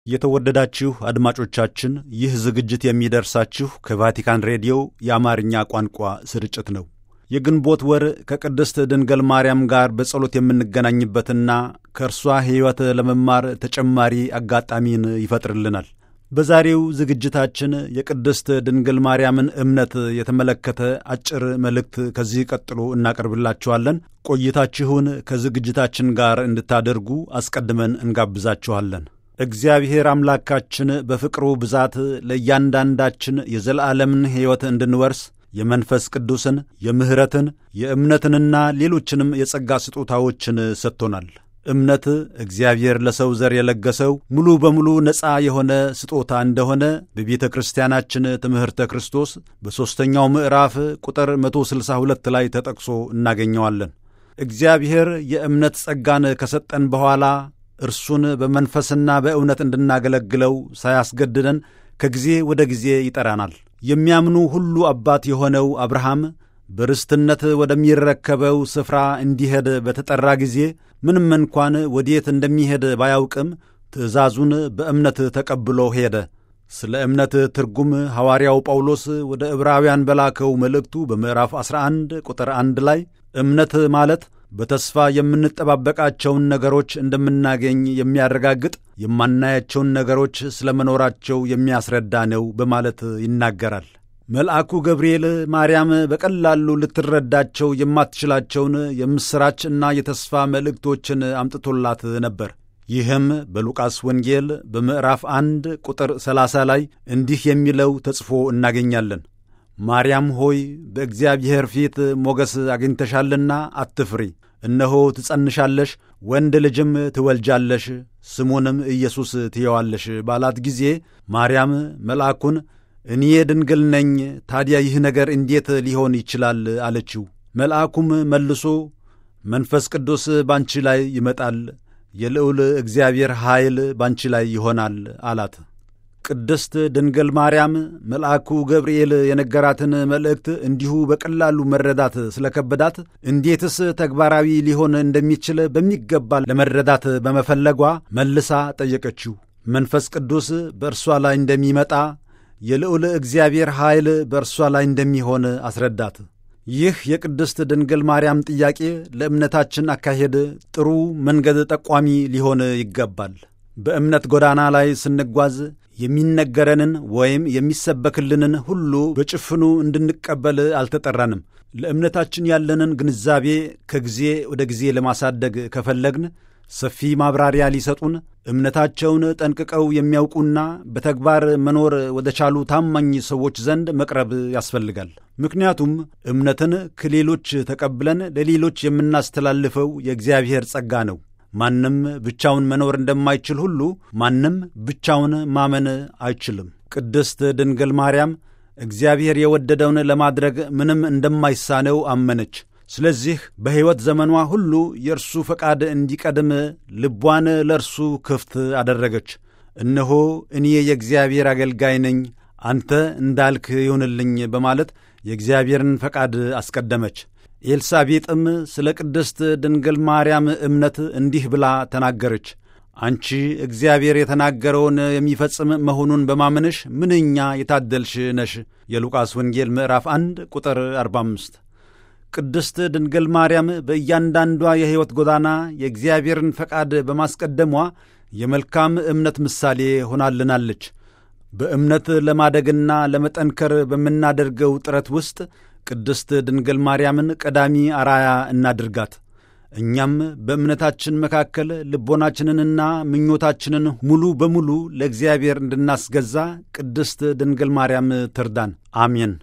የተወደዳችሁ አድማጮቻችን ይህ ዝግጅት የሚደርሳችሁ ከቫቲካን ሬዲዮ የአማርኛ ቋንቋ ስርጭት ነው። የግንቦት ወር ከቅድስት ድንገል ማርያም ጋር በጸሎት የምንገናኝበትና ከእርሷ ሕይወት ለመማር ተጨማሪ አጋጣሚን ይፈጥርልናል። በዛሬው ዝግጅታችን የቅድስት ድንግል ማርያምን እምነት የተመለከተ አጭር መልእክት ከዚህ ቀጥሎ እናቀርብላችኋለን። ቆይታችሁን ከዝግጅታችን ጋር እንድታደርጉ አስቀድመን እንጋብዛችኋለን። እግዚአብሔር አምላካችን በፍቅሩ ብዛት ለእያንዳንዳችን የዘላለምን ሕይወት እንድንወርስ የመንፈስ ቅዱስን፣ የምሕረትን፣ የእምነትንና ሌሎችንም የጸጋ ስጦታዎችን ሰጥቶናል። እምነት እግዚአብሔር ለሰው ዘር የለገሰው ሙሉ በሙሉ ነፃ የሆነ ስጦታ እንደሆነ በቤተ ክርስቲያናችን ትምህርተ ክርስቶስ በሦስተኛው ምዕራፍ ቁጥር 162 ላይ ተጠቅሶ እናገኘዋለን። እግዚአብሔር የእምነት ጸጋን ከሰጠን በኋላ እርሱን በመንፈስና በእውነት እንድናገለግለው ሳያስገድደን ከጊዜ ወደ ጊዜ ይጠራናል። የሚያምኑ ሁሉ አባት የሆነው አብርሃም በርስትነት ወደሚረከበው ስፍራ እንዲሄድ በተጠራ ጊዜ ምንም እንኳን ወዴት እንደሚሄድ ባያውቅም ትእዛዙን በእምነት ተቀብሎ ሄደ። ስለ እምነት ትርጉም ሐዋርያው ጳውሎስ ወደ ዕብራውያን በላከው መልእክቱ በምዕራፍ 11 ቁጥር 1 ላይ እምነት ማለት በተስፋ የምንጠባበቃቸውን ነገሮች እንደምናገኝ የሚያረጋግጥ የማናያቸውን ነገሮች ስለ መኖራቸው የሚያስረዳ ነው በማለት ይናገራል። መልአኩ ገብርኤል ማርያም በቀላሉ ልትረዳቸው የማትችላቸውን የምሥራች እና የተስፋ መልእክቶችን አምጥቶላት ነበር። ይህም በሉቃስ ወንጌል በምዕራፍ አንድ ቁጥር 30 ላይ እንዲህ የሚለው ተጽፎ እናገኛለን። ማርያም ሆይ በእግዚአብሔር ፊት ሞገስ አግኝተሻልና አትፍሪ፣ እነሆ ትጸንሻለሽ፣ ወንድ ልጅም ትወልጃለሽ፣ ስሙንም ኢየሱስ ትየዋለሽ ባላት ጊዜ ማርያም መልአኩን እኔ ድንግል ነኝ፣ ታዲያ ይህ ነገር እንዴት ሊሆን ይችላል? አለችው። መልአኩም መልሶ መንፈስ ቅዱስ ባንቺ ላይ ይመጣል፣ የልዑል እግዚአብሔር ኃይል ባንቺ ላይ ይሆናል አላት። ቅድስት ድንግል ማርያም መልአኩ ገብርኤል የነገራትን መልእክት እንዲሁ በቀላሉ መረዳት ስለከበዳት እንዴትስ ተግባራዊ ሊሆን እንደሚችል በሚገባ ለመረዳት በመፈለጓ መልሳ ጠየቀችው። መንፈስ ቅዱስ በእርሷ ላይ እንደሚመጣ የልዑል እግዚአብሔር ኃይል በእርሷ ላይ እንደሚሆን አስረዳት። ይህ የቅድስት ድንግል ማርያም ጥያቄ ለእምነታችን አካሄድ ጥሩ መንገድ ጠቋሚ ሊሆን ይገባል። በእምነት ጎዳና ላይ ስንጓዝ የሚነገረንን ወይም የሚሰበክልንን ሁሉ በጭፍኑ እንድንቀበል አልተጠራንም። ለእምነታችን ያለንን ግንዛቤ ከጊዜ ወደ ጊዜ ለማሳደግ ከፈለግን ሰፊ ማብራሪያ ሊሰጡን እምነታቸውን ጠንቅቀው የሚያውቁና በተግባር መኖር ወደ ቻሉ ታማኝ ሰዎች ዘንድ መቅረብ ያስፈልጋል። ምክንያቱም እምነትን ከሌሎች ተቀብለን ለሌሎች የምናስተላልፈው የእግዚአብሔር ጸጋ ነው። ማንም ብቻውን መኖር እንደማይችል ሁሉ ማንም ብቻውን ማመን አይችልም። ቅድስት ድንግል ማርያም እግዚአብሔር የወደደውን ለማድረግ ምንም እንደማይሳነው አመነች። ስለዚህ በሕይወት ዘመኗ ሁሉ የእርሱ ፈቃድ እንዲቀድም ልቧን ለእርሱ ክፍት አደረገች። እነሆ እኔ የእግዚአብሔር አገልጋይ ነኝ፣ አንተ እንዳልክ ይሁንልኝ በማለት የእግዚአብሔርን ፈቃድ አስቀደመች። ኤልሳቤጥም ስለ ቅድስት ድንግል ማርያም እምነት እንዲህ ብላ ተናገረች። አንቺ እግዚአብሔር የተናገረውን የሚፈጽም መሆኑን በማመንሽ ምንኛ የታደልሽ ነሽ። የሉቃስ ወንጌል ምዕራፍ 1 ቁጥር 45 ቅድስት ድንግል ማርያም በእያንዳንዷ የሕይወት ጎዳና የእግዚአብሔርን ፈቃድ በማስቀደሟ የመልካም እምነት ምሳሌ ሆናልናለች። በእምነት ለማደግና ለመጠንከር በምናደርገው ጥረት ውስጥ ቅድስት ድንግል ማርያምን ቀዳሚ አራያ እናድርጋት። እኛም በእምነታችን መካከል ልቦናችንንና ምኞታችንን ሙሉ በሙሉ ለእግዚአብሔር እንድናስገዛ ቅድስት ድንግል ማርያም ትርዳን። አሜን።